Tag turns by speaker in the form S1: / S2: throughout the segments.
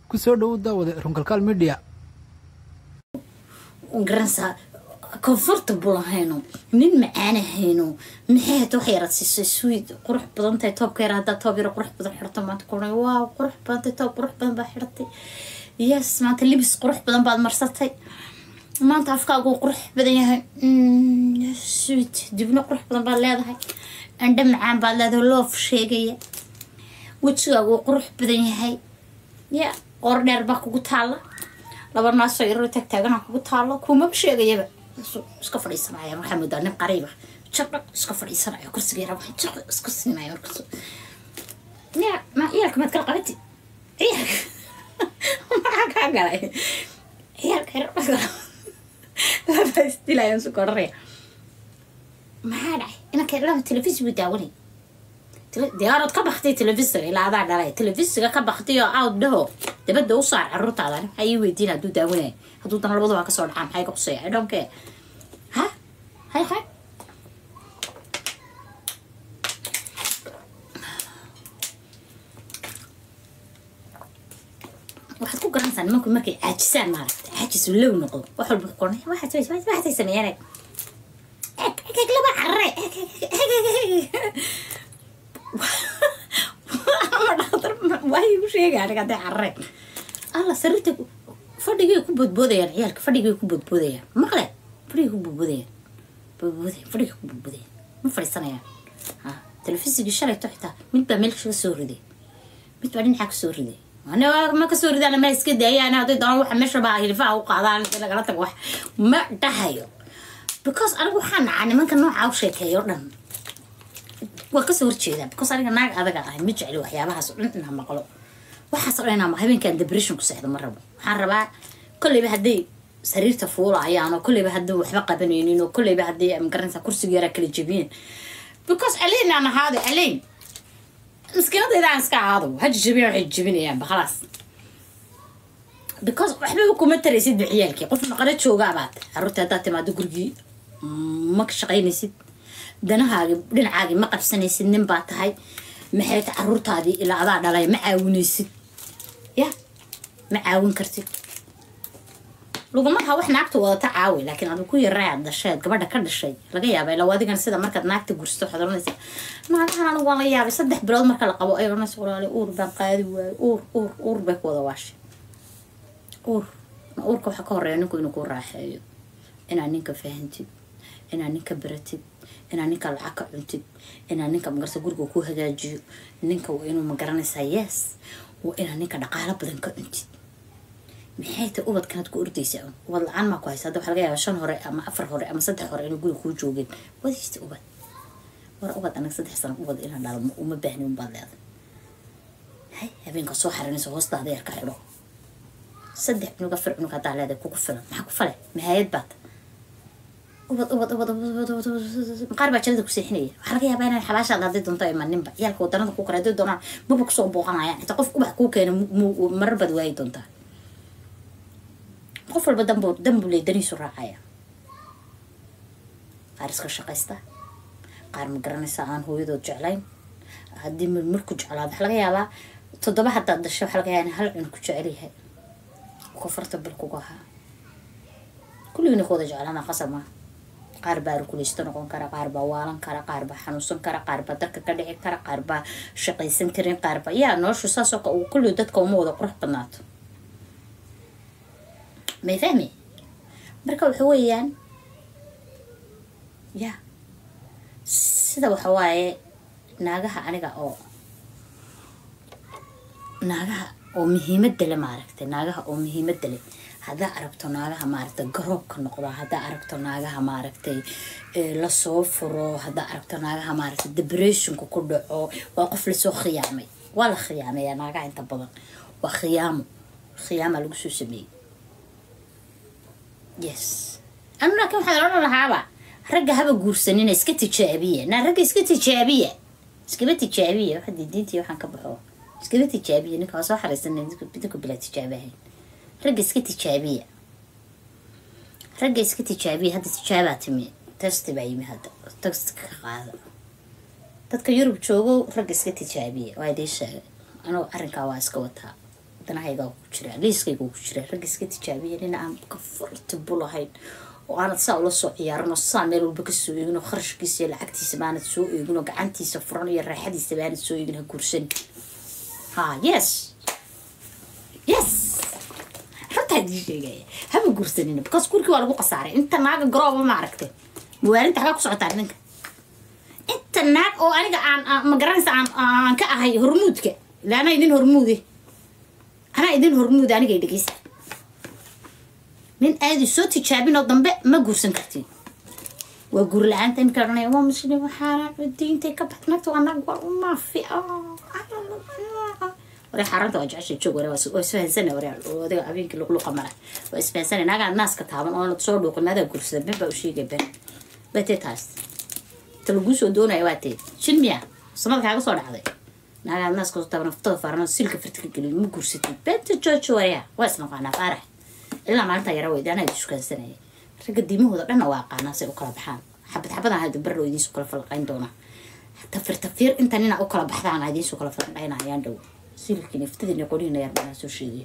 S1: kusoo dhowow daawade runkalkaal media
S2: garanaysaa comfortable ahayno nin macaana hayno maxay hata wax yaraad siisay sweet qurux badan tahay toobka yar haddaa toob yaro qurux badan xirto maanta kuna waaw qurux badan tahay toob qurux badan baa xirtay yes maanta libis qurux badan baad marsatay maanta afkaagu qurux badan yahay sweet dibno qurux badan baad leedahay andha macaan baad leedahay loof sheegaya wejigaagu qurux badan yahay ya qoor dheer baa kugu taalla laba naasoo yaroo taagtaagana kugu taalo kumaba sheegayaba iska fadhiisanaya waxaa moodaa nin qariiba jaqo iska fadhiisanaya kursiga yara waxay jaqo iska siinaya markaas ya ma ciyaalka maad kala qabati ciyaalka maxaa kaa galay ciyaalka yar laba isdilayaan su koraraya maxaa dhacay inanka laba telefis buu daawanay diyaarad ka baktay telefisiga ilaa adaa dhalay telefisiga ka baktay oo aad dhaho dabada u saar caruurtaada maxaa ii weydiin hadduu daawanaya hadduu dan labadaba kasoo dhacaa maxay ka quseeya i don't care ha hay hay waxaad ku garanaysaa nimanku markay caajisaan maaragta caajis low noqdo wax walba qornay waxaad waxaad sameeyaan laba carre waay u sheega aniga hadday carreen alla sariirta fadhigay ku boodboodayaan ciyaalka fadhigay ku boodboodayaan maqle fadhigay ku boodboodayaan boodboodayaan fadhigay ku boodboodayaan ma fadhiisanayaan ha telefisigi shalayto xitaa mid baa meel kaga soo riday mid baa dhinacaa kasoo riday ma kasoo ridaan ma iska daayaan hadday doonaan waxa meesha baa hilfaha u qaadaan inta lagala tago wax ma dhahayo because anigu waxaa nacaa nimanka nooca u sheekeeyo dhan waa kasoo horjeedaa because aniga naag adaga ahay ma jecli waxyaabahaas o dhan inaa maqlo waxaas o dhan inaa habeenkan depression ku seexdo ma rabo waxaan rabaa kolleyba hadday sariirta fuulayaan oo kolleyba hadday waxba qabanaynin oo kolleyba hadday magaranaysaa kursiga yaraa kala jebiyeen because aleyn aan ahaado aleyn maskiinadayda aan iska ahaado ha jejebiyaan waxay jebinayaanba khalaas because waxbaba kuma taraysid ba ciyaalkii qof naqano joogaabaad caruurta haddaad timaado gurigii ma ka shaqaynaysid danahaagi dhinacaagii ma qabsanaysid nin baa tahay maxay ta caruurtaadii ilaa adaa dhalay ma caawinaysid ya ma caawin kartid laguma laha wax naagta wadata caawi laakiin adu ku yaraayaad dhasheed gabadha ka dhashay laga yaaba ilaa adigan sida markaad naagta gursto waxaad oranaysaa naagahan anigu waan la yaabay saddex bilood marka la qabo ay oranaysa walaali uur baan qaadi waayo uur uur uur bay ku wada waashay uur uurka waxaa ka horeeya ninku inuu ku raaxeeyo inaad ninka fahantid inaad ninka baratid inaad ninka lacag ka cuntid inaad ninka magarsa guriga ku hagaajiyo ninka waa inuu magaranaysaa yes waa inaad ninka dhaqaalo badan ka cuntid maxay tahay ubadkanaad ku ordaysaa un ubad la-aan maa ku haysa hadda waxaa laga yaabaa shan hore ama afar hore ama saddex hore inuu guriga kuu joogeen wadiista ubad war ubad anaga saddex sano ubad inaan dhalo uma baahni unbaad leeday hay habeenka soo xarinayso hoostaada yar ka xidho saddex cunug afar cunug haddaa leedahay kugu filan maxaa ku fale mahayad baad ubad ubad ubad ubad ubad qaar baa jannada ku seexinaya waxaa laga yaabaa inaan xabaashaad hadday doonto imaninba ciyaalka wadanada ku kale hadday doonaan maba kusoo booqanayaan xitaa qof ubax kuu keena marar baad waayi doontaa qof walba danbu danbu ley daniisu raacaya qaar iska shaqaysta qaar ma garanaysa aan hooyadood jeclayn haddii marku jeclaado waxaa laga yaabaa toddoba haddaad dhashay waxaa laga yaabaa in hal cunug ku jecel yahay comfortable kuga ahaa kulligina ku wada jeclaana qasab maa qaar baa rukuleysto noqon kara qaar baa waalan kara qaar baa xanuunsan kara qaar baa darka ka dhici kara qaar baa shaqaysan karin qaar baa yaa noloshu saasoo ka kulli dadka uma wada qurux badnaato may fahmi marka waxa weeyaan ya sida waxa waaye naagaha aniga oo naagaha oo muhiimada le maaragtay naagaha oo muhiimada le haddaa aragto naagaha maaragtay garoobka noqda haddaa aragto naagaha maaragtay lasoo furo haddaa aragto naagaha maaragtay depressionka ku dhaco waa qof lasoo khiyaamay waa la khiyaameeyaa naagaha inta badan waa khiyaamo khiyaama lagu soo sameeyey yes anu laakiin waxaan odhan lahaaba ragga haba guursanina iska tijaabiya naa ragga iska tijaabiya iskaba tijaabiya waxa diintii waxaan ka baxo iskaba tijaabiya ninka waa soo xariisanay idinku bilaa tijaabahayn ragga iska tijaabiya ragga iska tijaabiya hadda tijaabaa timi testi baa yimi hadda testi ka qaada dadka yurub joogo ragga iska tijaabiya waa idiin sheegay anugu arrinkaa waa iska wataa danahayga ku jira liiskayga ku jira ragga iska tijaabiya nin aan comfortable ahayn oo aanad saa ula soo ciyaarin oo saa meel walba kasoo eegin oo kharashkiisa iyo lacagtiisa baanad soo eegin oo gacantiisa furan iyo raaxadiisa baanad soo eegin ha guursan ha yes yes runtaa idin sheegaya haba guursanina because gurkii waa lagu khasaaray inta naaga garooba ma aragtay muwaalinta xagaa ku socotaa ninka inta naag oo aniga aan ma garanaysa aan aan ka ahay hormuudka ila anaa idin hormuude anaa idin hormuude anigay dhegeysta nin aadi soo tijaabinoo dambe ma guursan kartiin waa guur la-aanta imika odhanaya waa muslim waxaana diintay ka baxd nagta waa naag waa umaafi ware xaaranta waa jecesha joog ware waa isfahansana ware odaga habeenkii luqluqa mara waa isfahansana naagaa naaska taaban oo soo dhuuqin maadaa guursada ben baa u sheegay ben batee taas ta laguu soo doonaya waa tee shin miya samada kaaga soo dhacday naagaa naaska soo taaban naftada faaran silka farti ka gelin ma guursatid benta joojo wareya waa isnaqaanaa faarax ilaa maalinta yara weyda anaa ishukaansanaya ragga diimahooda dhanna waa aqaanaa say u kala baxaan xabad xabadan hadda barrow idiinsu kala falqayn doonaa tafir tafir intan inaa u kala baxdaan idiinsu kala falqaynayaan dhow silkii niftadii qoriina yar baan soo sheegay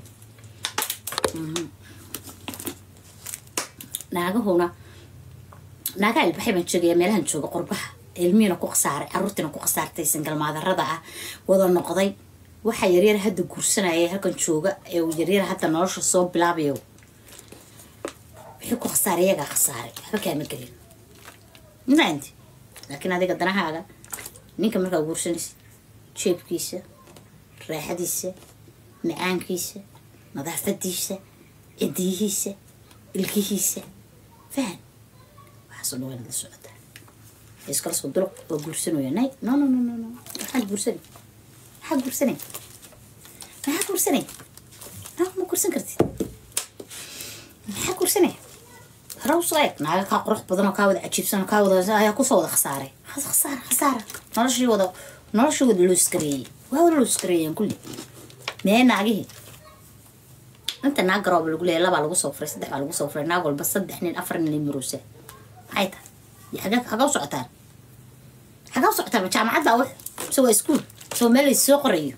S2: naagahuna naagaa ilbaxay baan joogaya meelahan jooga qurbaha ilmihiina ku khasaaray caruurtiina ku khasaartay singalmaadarada ah wada noqday waxa yaryar hadda guursanaya halkan jooga ee uu yaryar hadda nolosha soo bilaabayo wixii ku khasaaray iyagaa khasaaray waxba kaama gelin maanti laakiin adiga danahaaga ninka markaa guursanaysa jeebkiisa raaxadiisa macaankiisa nadaafadiisa cidiyihiisa ilkihiisa fahan waxaasoo dhan waanad la socotaa iskalasoo duluq waa guursanaya nay no no no no no maxaad guursanay maxaa guursanay maxaa guursanay no ma guursan kartid maxaa guursanay hore usoo eeg naaga kaa qurux badan oo kaa wada cajiibsan oo kaa wada ayaa kusoo wada khasaaray khasaara khasaara noloshii wada noloshii wada loo iskareeyey waa wada loo iskareeyeen kulli mee naagihii inta naag garooba lagu leeyahay labaa lagu soo furay saddex baa lagu soo furay naag walba saddex nin afar nin limiroosa maxay tahay xagaa xagaa u socotaan xagaa u socotaan jaamacad baa wax mise waa iskuul soo meel lays soo qorayo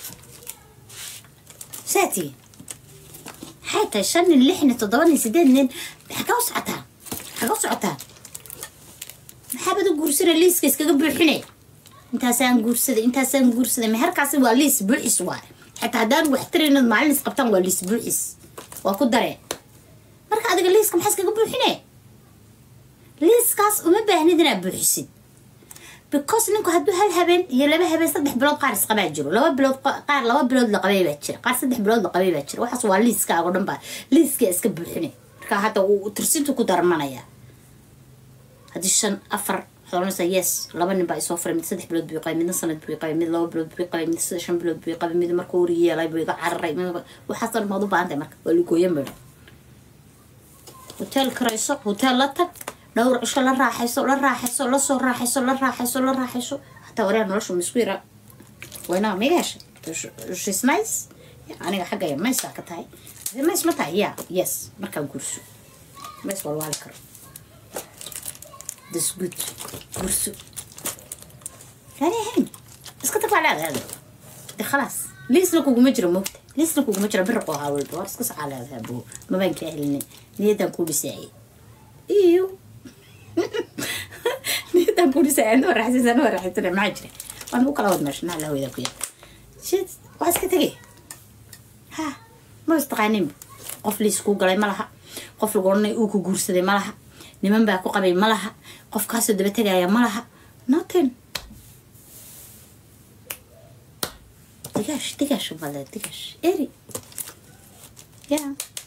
S2: saatii maxay tahay shan nin lix nin toddoba nin sideed nin xagaa u socotaan xagaa u socotaan maxaabad u guursana liiska iskaga buuxinay intaasaan guursaday intaasaan guursaday meherkaasi waa liis buuxis waay xataa haddaan wax taraynad maalin is qabtaan waa liis buuxis waa ku daree marka adiga liiska maxaa iskaga buuxinee liiskaas uma baahnid inaad buuxisid because ninku hadduu hal habeen iyo laba habeen saddex bilood qaar isqabaa jiro laba bilood qaar laba bilood la qabay baa jira qaar saddex bilood la qabay baa jira waxaas waa liiskaago dhan baa liiskaa iska buuxine marka hadda uu tirsintu ku darmanaya haddii shan afar waxaad oranaysaa yes laba nin baa isoo furay mid saddex bilood buu qabay midna sanad buu qabay mid laba bilood buu qabay mid shan bilood buu qabay mid markuu uri yeelay buu iga cararay waxaas dhan maad u baahan tahay marka waa lugooya midho hotel karayso hotel la tag dhowr cisho la raaxayso la raaxayso lasoo raaxayso la raaxayso la raaxayso hataa wareer noloshu ma isku yara waynaga miga heshay shes nice aniga xaggaya mays baa ka tahay mays ma tahay ya yes markaa guurso mays walwaali karo this good guurso yani ahayn iska tag baa leedahay de khalaas liisna kuguma jiro moogta liisna kuguma jiro biriqoo ahaa walba war iska socaa leedahay buu mabaan kaa helinay niyadan kuu dhisaayay iyo niyadan kuu dhisaayay anoo raaxaysan anoo raaxaysan maxaa jira waan u kala wad meesha naa lahawada ku yaal shit waa iska tegay ha ma istaqaanin qof liis kuu galay ma laha qof lagu odhanay uu ku guursaday ma laha niman baa ku qabay ma laha qof kaasoo daba tegaya ma laha nothing digaash digaash male digaash eri ya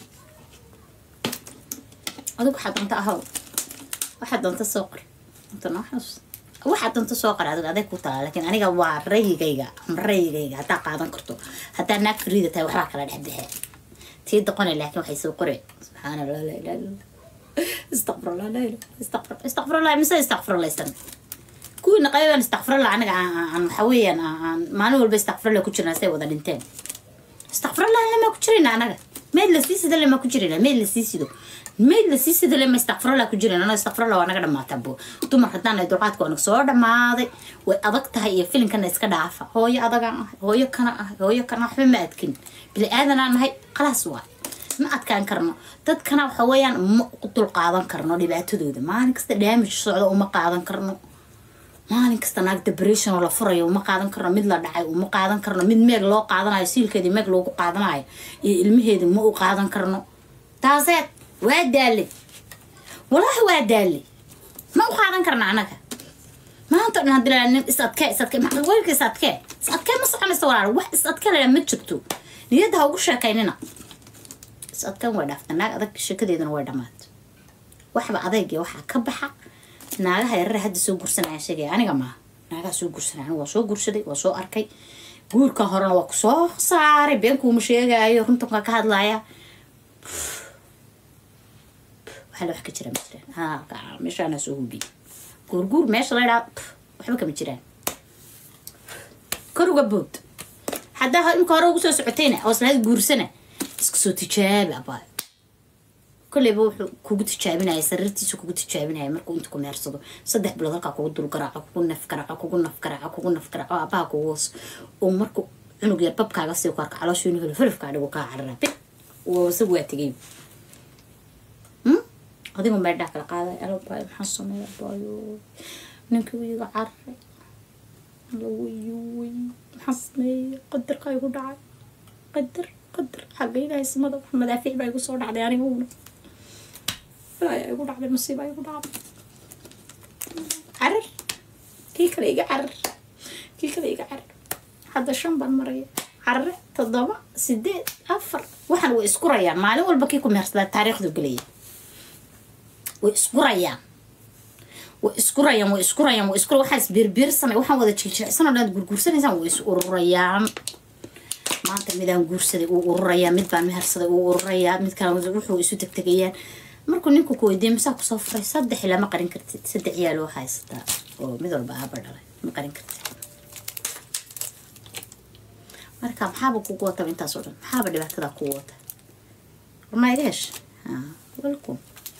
S2: adigu waxaa doonta ahow waxaa doonta soo qor inta noo xus waxaa doonta soo qor adigu aday ku talaa laakiin aniga waa rayigayga ama rayigayga haddaa qaadan karto haddaa naag fariida tahay waxbaa kala dhex baxee tii doqone laakiin waxay soo qoreen subxaana allah la ilaha illa استغفر الله لا اله استغفر استغفر الله مسا استغفر الله استنى كوينا قيبا استغفر الله عنك عن حويا عن ما نقول بستغفر الله كتشرنا سي ودا دنتين استغفر الله لما كتشرنا انا mayd lasii sida lema ku jirana mayd lasii sido mayd lasii sida lema istakfirala ku jiran ano istakfirala waa naga dhamaataa bo dumar haddaan ay dulqaadka waa naga soo dhamaaday way adag tahay iyo filinkana iska dhaafa hooyo adagaan ahay hooyo kana ahay hooyo kana waxba ma adkin bili aadanaan nahay khalaas waay ma adkaan karno dadkana waxa weeyaan ma dulqaadan karno dhibaatadooda maalin kasta damage socdo uma qaadan karno maalin kasta naag depression oo la furayo uma qaadan karno mid la dhacay uma qaadan karno mid meeg loo qaadanayo siilkeedii meeg loogu qaadanayo iyo ilmaheedi ma u qaadan karno taaseed waa daale walahi waa daale ma u qaadan karna anaga maanta dhan hadii la nin is adkee is adkee maxaa weelka is adkee is adkee ma soconaysa walaal wax is adkee la ma jirto niyadda ha ugu sheekaynina is adkaan way dhaafta naag adag sheekadeedana way dhamaata waxba adayga waxaa ka baxa naagaha yarara hadda soo gursanaya sheegaya aniga maaha naagaha soo gursanaya aniga waa soo gursaday waa soo arkay guurka horena waa kusoo saaray beenkuuma sheegaayo runtankaa ka hadlaya waxaa la wax ka jira ma jiraan ha meeshaana soo hubiye guurguur meesha la idhaa waxba kama jiraan kor uga bood haddaa imka hore ugu soo socotayna oo islahayd guursana iska soo tijaabi abaayo kolleyba wuxuu kugu tijaabinaya sariirtiisa kugu tijaabinaya markuu inta ku meersado saddex bilood halkaa kugu dul garaaco kugu naf garaaco kugu naf garaaco kugu naf garaaco abaha kugu hoos oo markuu cunug yar babkaaga sii karka calooshiinu helo falafkaa dhigo kaa carara big waa isagu waa tegay adigu meedhaa kala qaaday alabaayo maxaa sameeya abaayo ninkii wiiga cararay lawayuway maxaa sameeya qadarkaa igu dhacay qadar qadar xagga ilaahay samada wax madaafiic baa igu soo dhacday aniguna ayaa igu dhacday masiibaa igu dhacday carar kii kale iga carar kii kale iga carar hadda shan baan maraya carare toddoba sideed afar waxaan way isku rayaan maalin walba kii ku meersadaa taariikhdu gelaya way isku rayaan way isku rayaan way isku rayaan way isku waxaa isbiirbiirsanay waxaan wada jiljilcsan oo dhan gurguursanaysaan way is ururayaan maanta midaan guursaday uu ururayaa mid baan mehersaday uu ururayaa mid kale wuxuu isu tegtegayaan markuu ninku ku weydiiya masaa kusoo furay saddex ilaa ma qarin kartid saddex yaa loo haysataa oo mid walba aaba dhalay ma qarin kartid marka maxaaba kugu wataba intaas oo dhan maxaaba dhibaatadaa kugu wata warmaa iga hesha welcome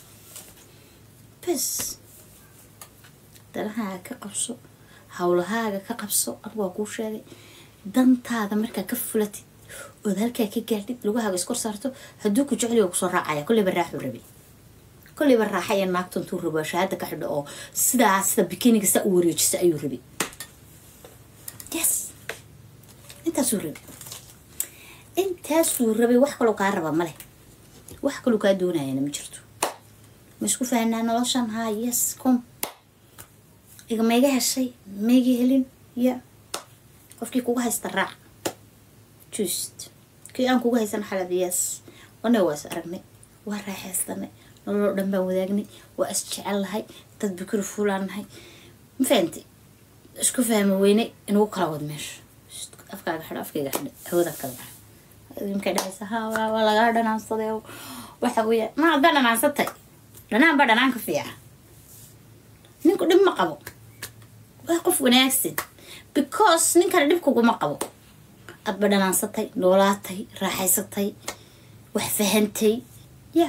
S2: bes dalahaaga ka qabso hawlahaaga ka qabso anigu waa kuu sheegay dantaada markaa ka fulatid ood halkaa ka gaadhid lugahaaga iskor saarto hadduu ku jecel waa kusoo raacaya kolleyba raaxuu rabay kolleyba raaxa iyo naagta intuu rabo shahaada ka xidho oo sidaa sida bikiniga saa u wareejisa ayuu rabay yes intaasuu rabay intaasuu rabay wax kaloo kaa raba male wax kaloo kaa doonayana ma jirto ma isku fahanaa noloshan haa yes com igama iga heshay ma iga helin ya qofkii kuga haysta raac just kii aan kuga haysan xalad yes wana waa is aragnay waa raaxaystanay nololoo dhan baan wadaagnay waa is jecel lahay dad bikuri fuulaan nahay ma fahanti isku fahmi weynay inugu kala wad meesha afkaaga xidho afkayga xidho hawada kala baxa idinkay dhahaysa ha waa lagaa dhanaansaday waxa weeya ma hadbaa dhanaansatay dhanaan baa dhanaanka fiica ninku dhib ma qabo waa qof wanaagsan because ninkana dhib kuguma qabo adba dhanaansatay noolaatay raaxaysatay wax fahantay ya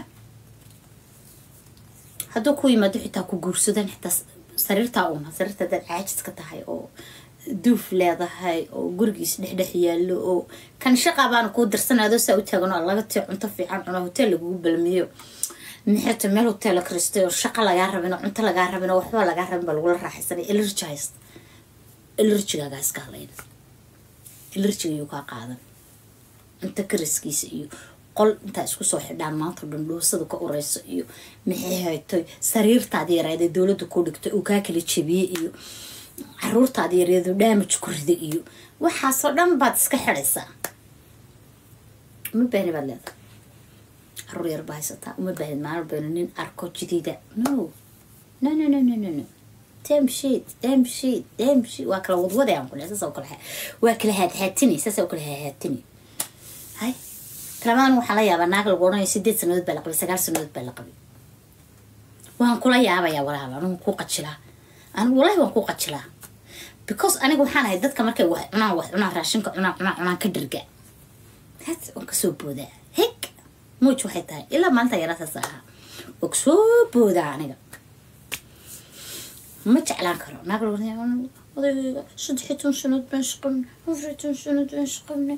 S2: hadduu ku yimaado xitaa ku guursadan xitaa sariirtaa una sariirta hadaad caajiska tahay oo duuf leedahay oo gurigiis dhexdhex yaallo oo kan shaqa baana kuu dirsanado saa u taagano laga tii cunto fiican cuno hotel lagugu balmiyo maxeeto meel hotel kristay oo shaqa lagaa rabin oo cunto lagaa rabin oo waxba lagaa rabin baa lagula raaxaysanay elerji haysta elerjigaagaa iska hadlayna elerjiga yuu kaa qaadan cunto kariskiisa iyo qol intaa isku soo xidhaan maanta dhan dhoosada ka ureyso iyo maxay haytoy sariirtaadi yareeda dowladda ku dhigtay uu kaa kala jebiyey iyo caruurtaadi yareedu dhaamaj ku rida iyo waxaasoo dhan baad iska xidhaysaa uma baahni baad leedahay caruur yar baa haysataa uma baahid maalin baynu nin arko jadiida no no no no no no no damn shit damn shit damn shit waa kala wadwaday aan kule saas oo kale waa kala haadhaatini saas oo kale haadhaatini hay talamadan waxaa la yaabaa naag lagu odhanayo sideed sanadood baa la qabay sagaal sanadood baa la qabay waan kula yaabayaa walaaba anigu ku qajilaa anigu walahi waan ku qajilaa because aniga waxaan ahay dadka markay wax cunaan wax cunaan raashinka cunaan cunaan cunaan ka dharga had waan kasoo boodaa heg muuj waxay tahay ilaa maalinta yaraataas ahaa og soo boodaa aniga ma jeclaan karo naag odayga saddex iyo toban sanood baan shaqabnay afar iyo toban sanood baan shaqabnay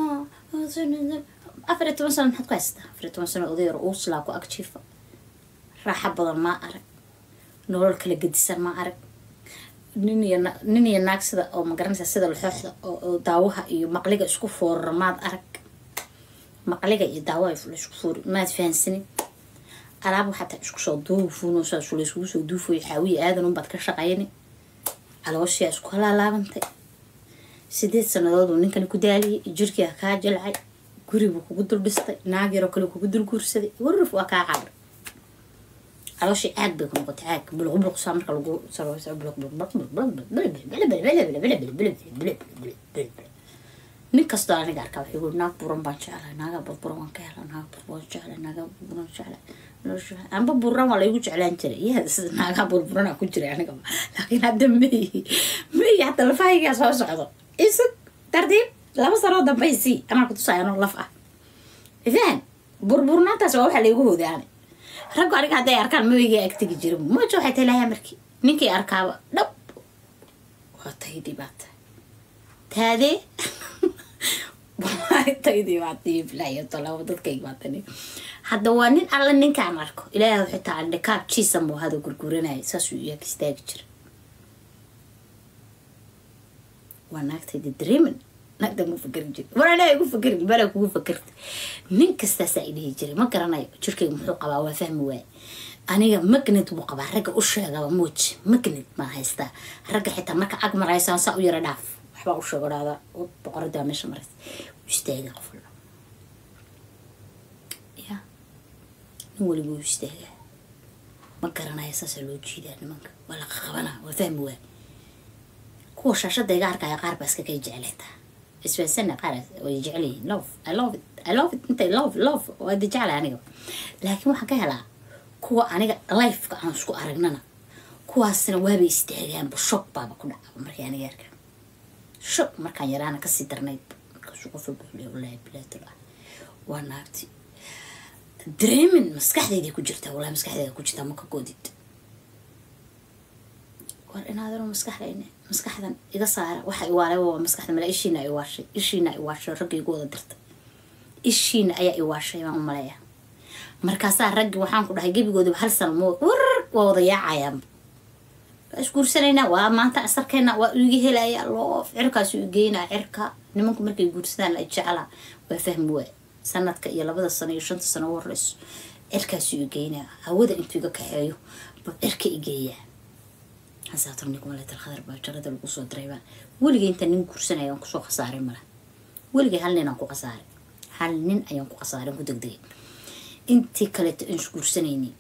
S2: afar iyo toban sanood maxaad ku haystaa afar iyo toban sanood oday yar uuslaa ku agjiifa raaxa badan maa arag nolol kala gedisan maa arag nin iyo nin iyo naag sida oo magaranaysa sida laxooxda oo daawaha iyo maqliga isku foorara maad arag maqliga iyo daawaha laisku foori maad fahansanin alaab waxaa taa isku soo duufuno saas layskugu soo duufayo xaawiya aadan unbaad ka shaqayni calooshiyaa isku halaalaabantay sideed sanadood uu ninkani ku daaliyay jirkiia kaa jilcay guribuu kugu dul dhistay naag yaroo kale kugu dul guursaday warrif waa kaa caabir calooshii caag bay ku noqotay caag buluqbuluqsaa marka lagu nin kastoo aniga arkaa waxay ui naag buran baan jeclay naaga burburan waan ka hela naaga burburan jeclay naaga burburan jeclay amba buran waa laygu jeclaan jiray yaa sida naagaa burburana ku jiray aniga laakiin hadda meyi meyi hadda lafahaygaa soo socdo isug tartiib laba sanoo dambaysii anaa kutusaya anoo laf ah ifaan burburnaantaas waa waxa laygu hoodaanay raggu aniga hadday arkaan maweygaa agtegi jira moja waxay tahay lahaa markii ninkii arkaaba dhab waa taydii baa tahay taadee taydii baa tahay bilaayo tolaba dadkayga baa tani hadda waa nin alla ninkaan arko ilaahay xitaa andhikaab jiisa muu hada gurguranaya saasuu iyaga istaagi jira waa naagtayda dareeman naagta mu fakerin jira war anaa igu fakerin balaa kugu fakerta nin kastaasaa idhihi jiray ma garanayo jirkayga muxuu qabaa waa fahmi waay aniga magnad buu qabaa ragga u sheegaba muuj magnad maa haystaa ragga xitaa marka ag maraysaan saa u yara dhaaf waxbaa u sheego dhahda boqoradaa meesha maraysa u istaagaa qof walba ya nin waliba u istaagaa ma garanayo saasaa loo jiidaa nimanka waa la qaqabanaa waa fahmi waay kuwa shaashada iga arkaya qaar baa iska kay jeclaytaa isfahansana qaar way jecel yihiin love i love it i love it intay love love waa di jeclay aniga laakiin waxaan ka helaa kuwa aniga lifeka aan isku aragnana kuwaasna waabay istaagaanba shock baaba ku dhacaba markii aniga arka shock markaan yaraana kasii darnayd markaasuu qof walba xulay wallaahi bilaatul ah waa naagti dareemin maskaxdayday ku jirtaa wallahi maskaxdayda ku jirtaa ma ka goodid war inaadano maskaxdayne maskaxdan iga saara waxa iwaalay waa maskaxda mala ishiina iwaashay ishiina iwaashay ragga igu wada dirta ishiina ayaa iwaashay baan u maleeya markaasaa raggi waxaan ku dhahay gebigoodaba hal sano mo war waa wada yaacayaanba waa isguursanaynaa waa maanta asarkeena waa iga helaya loo cirkaasu igeynaa cirka nimanku markay guursadaan la jeclaa waa fahmi waay sanadka iyo labada sano iyo shanta sano u horeyso cirkaasu igeynaa hawada intuu iga kaxeeyo ba cirka igeeyaa hasaaturnikumaletr baa jarada lagu soo diraybaa weligay inta nin guursanaya aan kusoo khasaaray mala weligay hal nin aan ku khasaaray hal nin ayaan ku khasaaray ku degdegay intii kaleeto aan isguursanayni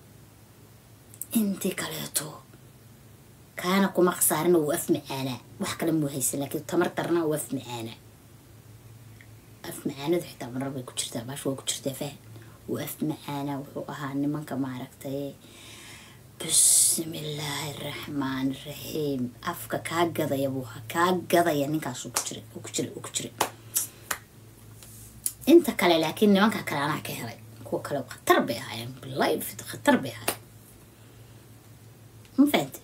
S2: intii kaleeto kaana kuma khasaarina wuu af macaanaa wax kale muu haysan laakiin tamar darna wuu af macaanaa af macaanadu xitaa marar bay ku jirtaa baash waa ku jirtaa fahan wuu af macaanaa wuxuu ahaa nimanka maaragtay bismi illaahi raxmaan raxiim afka kaa gadaya buu ahaa kaa gadaya ninkaas ku jiray ku jiray ku jiray inta kale laakiin nimanka kale anaa ka helay kuwa kale khatar bay ahaayeen life khatar bay ahaayeen ma fahante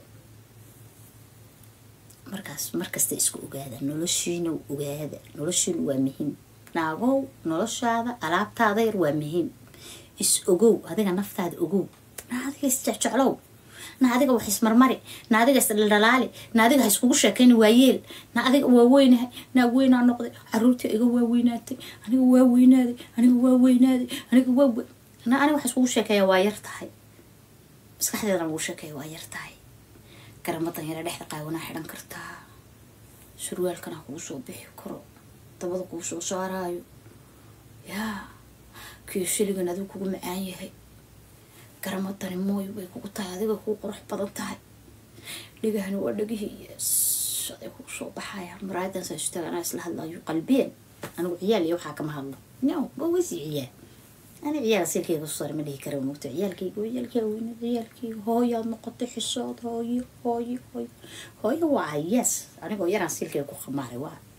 S2: markaas markasta isku ogaada noloshiina ogaada noloshiina waa muhiim naagow noloshaada alaabtaada yar waa muhiim is ogow adiga naftaada ogow na adiga isjecjeclow na adiga wax ismarmari na adiga isdhaldhalaali na adiga ha iskugu sheekayni waayeel na adiga waa weynahay naa weynaa noqday caruurtii iga waa weynaatay aniga waa weynaaday aniga waa weynaaday aniga waa na aniga wax iskugu sheekeeya waa yar tahay maskaxdeedana lagu sheekeeya waa yar tahay garamadan yara dhexda qaawanaa xidhan kartaa surwaalkana kugu soo bixi karo dabada kugu soo saaraayo yaa kiyo shiligan adigu kugu macaan yahay garamadani mooyo way kugu tahay adiga kugu qurux badan tahay dhigahani waa dhagihii yes aday kugu soo baxayaan maraayadan saa isu taga anaa isla hadlayo qalbiyeen anigu ciyaal iyo waxaa kama hadlo no waa weysi ciyaal ani ciyaal silkeyga soo ma dhihi kara moogta ciyaalkeyga ciyaalkeyga weyna ciyaalkeyga hooyaad noqotay xisood hooyo hooyo hooyo hooyo waa yes anigoo yaraan silkeyga ku khamaaray waa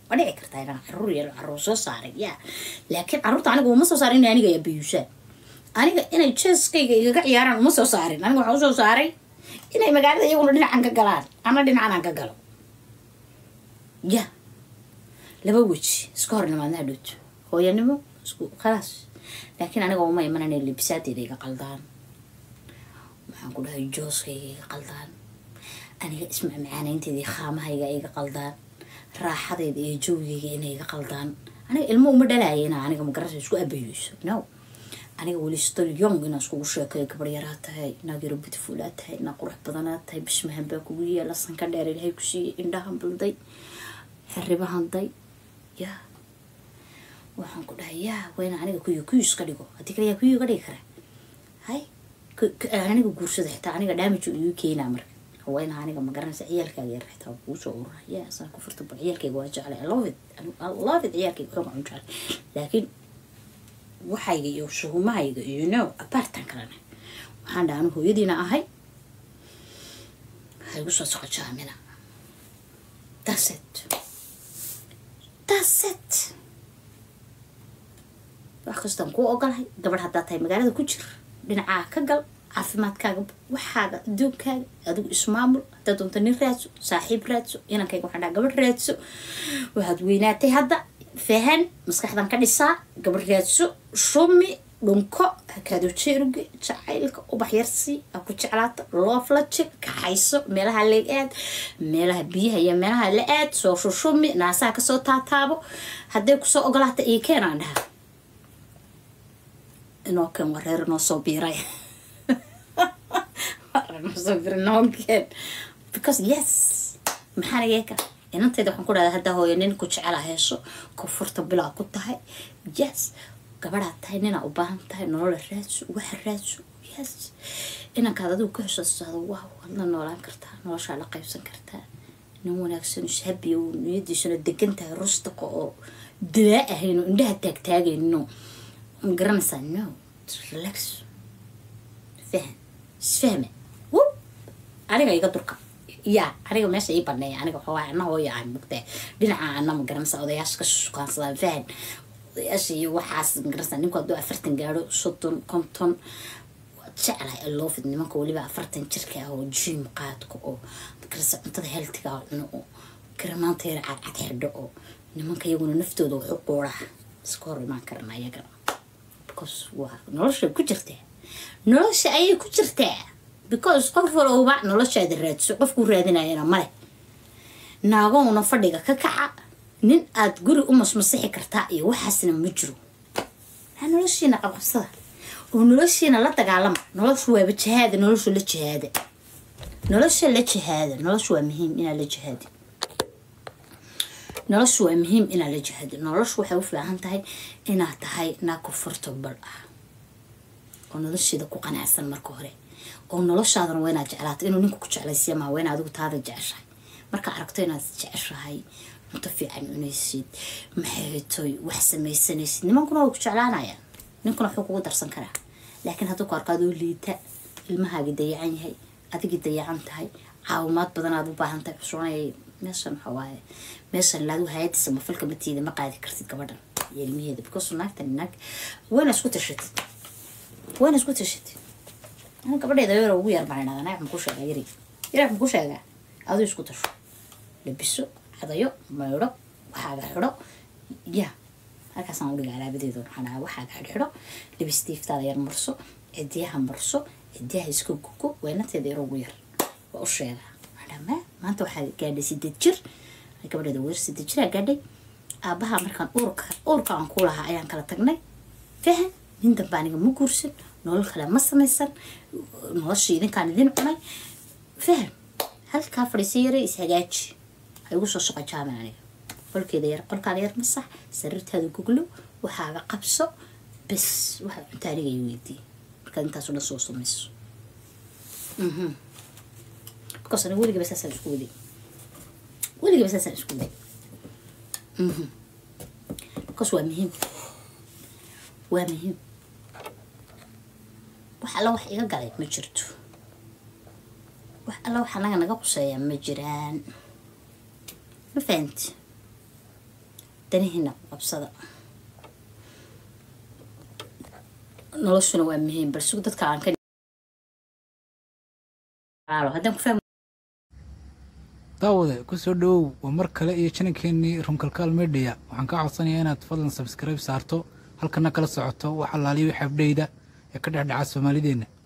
S2: waa dhici kartaa inaan caruur yeelo caruur soo saaray ya laakiin caruurta aniga uma soo saarin inay aniga abiyuusaan aniga inay jeeskayga igaga ciyaaraan uma soo saarin aniga waxaan usoo saaray inay magaalada iyaguna dhinacan ka galaan ana dhinacan aan ka galo ya laba weji iska hor nimaadna hadhowto hooyanimo isku khalaas laakiin aniga uma imanan inay libisaadeyda iga qaldaan maxaan ku dhahay jooskayga iga qaldaan aniga ismacmacaaneynteeda iyo khaamahayga iga qaldaan raaxadeyda iyo joogigayga inay iga qaldaan aniga ilmo uma dhalaaya inaa aniga magarasa isku abayeyso no aniga weli still young inaa iskugu sheekayo gabar yaraa tahay inaad yaro beautifulaa tahay inaa qurux badanaa tahay bismahan baa kugu yaala sanka dheer ilaahay ku siiyey indhahan bulday xiribahanday ya waxaan ku dhahay yaa wayna aniga kuyo kuyo iska dhigo haddii kale yaa kuyo iga dhigi kara hay aniga guursada xitaa aniga damage igu keenaa marka haweyna aniga ma garanaysa ciyaalkaaga yar xitaa kuu soo urura ya asaan ku furta bal ciyaalkayga waa jeclay i love it i love it ciyaalkayga kama un jeclay laakiin waxayga iyo shuhumahayga iyo no apartan kalena waxaan dhaha anu hooyadiina ahay ha igu soo soco jaamina that's it that's it wax kastaan kuu ogolahay gabadh haddaa tahay magaalada ku jir dhinacaa ka gal caafimaadkaaga waxaaga adduunkaaga adigu ismaamul haddaad doonto nin raadso saaxiib raadso inankayga waxaan dhaha gabadh raadso waxaad weynaatay hadda fahan maskaxdan ka dhisaa gabadh raadso shumi dhunko hakaado jeeruge jacaylka ubax yarsii aa ku jeclaata loofla jir kaxayso meelaha la aad meelaha biyaha iyo meelaha la aad soo shushumi naasaha kasoo taataabo hadday kusoo ogolaata iyo keenaan dhaha inoo keen waa reer inoo soo biiray soo biiray noo keen because yes maxaan yeeka inantayda waxaan ku dhahdaa haddaa hooyo nin ku jecela heesho koonfurta bilaa ku tahay yes gabadhaad tahay ninaa u baahan tahay nolola raadso waxa raadso yes inankaad adigu ka heshoosado waaw waad la noolaan kartaa noloshaa la qaybsan kartaa nin wanaagsan ishabiyo niyadiisuna degan tahay rustaqa oo dilaa ahayno indhaha taagtaagayno ma garanaysaa no relax fahan isfahme wub aniga iga durka yaa aniga meesha ii baneeya aniga waxaa ana hooya aan mugtee dhinaca ana ma garanaysa odayaasha ka shukaansadaan fahan odayaasha iyo waxaas ma garanaysa ninku hadduu afartan gaadho soddon konton waad jeclahay aloofid nimanka weliba afartan jirka ah oo jim qaadka oo magarasa cuntada healtiga oo cuno oo garamaanta yar cadcad xidho oo nimanka iyaguna naftooda waxu quuraa iska hor imaan karana iyagana because waa nolosha ku jirtaa nolosha ayay ku jirtaa because qof walowba noloshaada raadso qofkuu raadinayana male naagowna fadhiga ka kaca nin aada guri u masmasixi kartaa iyo waxaasna ma jiro ha noloshiina qabqabsada oo noloshiina la dagaalama noloshu waaba jihaada noloshu la jihaada nolosha la jihaada noloshu waa muhiim inaad la jihaadi noloshu waa muhiim inaad la jihaado noloshu waxay u fiican tahay inaad tahay naa comfortable ah oo nolosheeda ku qanacsan marka hore oo noloshaadana waa inaad jeclaato inuu ninku ku jeclaysiya maa waa ina adigu taada jeceshahay markaa aragto inaad jeceshahay cunto fiican cunaysid maxaytoy wax samaysanaysid nimankuna way ku jeclaanayaan ninkuna wuxuu kugu darsan karaa laakiin hadduu ku arko adoo liita ilmahaagii dayacan yahay adigii dayacan tahay caawimaad badan aad u baahan tahay xusuunayay meeshan waxa waaye meeshan laadu hayadiisa mafalka matiida ma qaadi kartid gabadhan iyo ilmaheeda because naagtan naag wayna isku tashatid wayna isku tashatid ana gabadheeda yar ugu yar baan idhahdaa naag muku sheegaa yari yaraag muku sheegaa aduu isku tasho labiso cadayo maydho waxaaga xidho ya halkaasaan udhiga alaabadeeda waxaan dhahaa waxaaga xidhxidho labistiiftaada yar marso cidiyaha marso cidiyaha iska gugo weynateeda yar ugu yar waa u sheegaa ma maanta waxaa gaadhay sideed jir gabadheeda weer sideed jiraa gaadhay aabaha markaan uurka uurka aan ku lahaa ayaan kala tagnay fahan nin dambe aniga ma guursan nolol kale ma samaysan nolosha idinkaan idin cunay fahan halkaa fadhiisa yare ishagaaji ha igu soo shaqo jaamin aniga qolkeeda yar qolkaada yar masax sariirtaada guglo waxaaga qabso bes waxaad cunta aniga i weydiiye markaad intaasoo dhan soo samayso because aniga weligaba saasaan isku waday weligaba saasaan isku waday because waa muhiim waa muhiim wax alla wax iga galay ma jirto wax alla wax anaga naga quseeyaa ma jiraan ma fahanti danihiina qabsada noloshuna waa muhiim bal sug dadka aan ka haddaan ku fahmi
S1: daawade kusoo dhawow waa mar kale iyo janankeenii runkalkaal media waxaan kaa codsanayaa inaad fadlan sabskribe saarto halkana kala socoto wax allaaliyo wix abdheyda ee ka dhexdhaca soomaalideenna